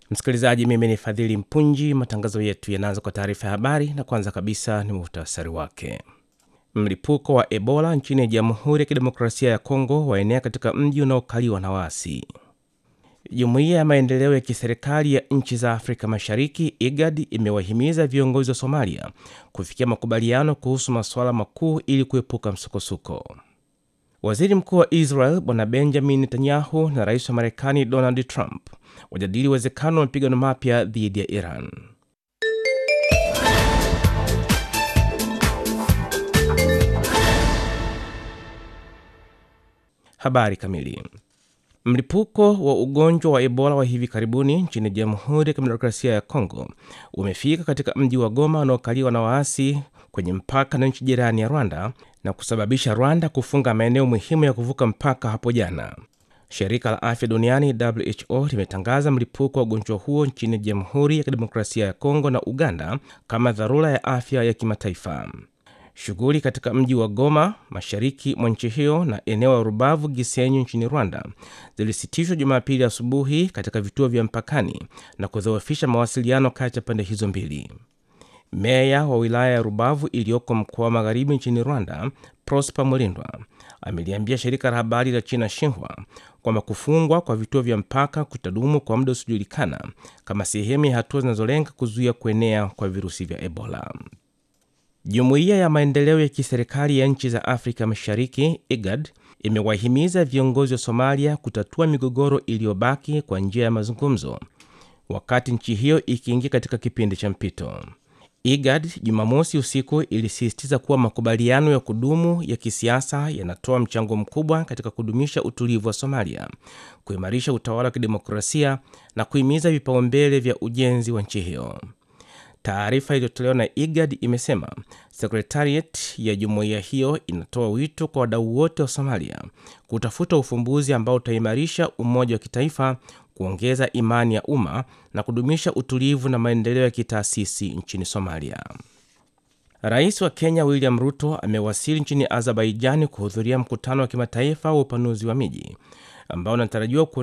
Msikilizaji, mimi ni Fadhili Mpunji. Matangazo yetu yanaanza kwa taarifa ya habari, na kwanza kabisa ni muhtasari wake. Mlipuko wa Ebola nchini Jamhuri ya Kidemokrasia ya Kongo waenea katika mji unaokaliwa na waasi. Jumuiya ya maendeleo ya kiserikali ya nchi za Afrika Mashariki IGAD imewahimiza viongozi wa Somalia kufikia makubaliano kuhusu masuala makuu ili kuepuka msukosuko. Waziri Mkuu wa Israel Bwana Benjamin Netanyahu na rais wa Marekani Donald Trump wajadili uwezekano wa mapigano mapya dhidi ya Iran. Habari kamili. Mlipuko wa ugonjwa wa Ebola wa hivi karibuni nchini Jamhuri ya Kidemokrasia ya Kongo umefika katika mji wa Goma unaokaliwa na waasi kwenye mpaka na nchi jirani ya Rwanda na kusababisha Rwanda kufunga maeneo muhimu ya kuvuka mpaka hapo jana. Shirika la Afya Duniani WHO limetangaza mlipuko wa ugonjwa huo nchini Jamhuri ya Kidemokrasia ya Kongo na Uganda kama dharura ya afya ya kimataifa. Shughuli katika mji wa Goma, mashariki mwa nchi hiyo, na eneo la Rubavu Gisenyi nchini Rwanda zilisitishwa Jumapili asubuhi katika vituo vya mpakani na kudhoofisha mawasiliano kati ya pande hizo mbili. Meya wa wilaya ya Rubavu iliyoko mkoa wa magharibi nchini Rwanda, Prosper Mulindwa, ameliambia shirika la habari la China Xinhua kwamba kufungwa kwa vituo vya mpaka kutadumu kwa muda usiojulikana kama sehemu ya hatua zinazolenga kuzuia kuenea kwa virusi vya Ebola. Jumuiya ya maendeleo ya kiserikali ya nchi za Afrika Mashariki IGAD imewahimiza viongozi wa Somalia kutatua migogoro iliyobaki kwa njia ya mazungumzo, wakati nchi hiyo ikiingia katika kipindi cha mpito. IGAD Jumamosi usiku ilisisitiza kuwa makubaliano ya kudumu ya kisiasa yanatoa mchango mkubwa katika kudumisha utulivu wa Somalia, kuimarisha utawala wa kidemokrasia na kuhimiza vipaumbele vya ujenzi wa nchi hiyo. Taarifa iliyotolewa na IGAD imesema sekretariat ya jumuiya hiyo inatoa wito kwa wadau wote wa Somalia kutafuta ufumbuzi ambao utaimarisha umoja wa kitaifa, kuongeza imani ya umma na kudumisha utulivu na maendeleo ya kitaasisi nchini Somalia. Rais wa Kenya William Ruto amewasili nchini Azerbaijani kuhudhuria mkutano wa kimataifa wa upanuzi wa miji ambao unatarajiwa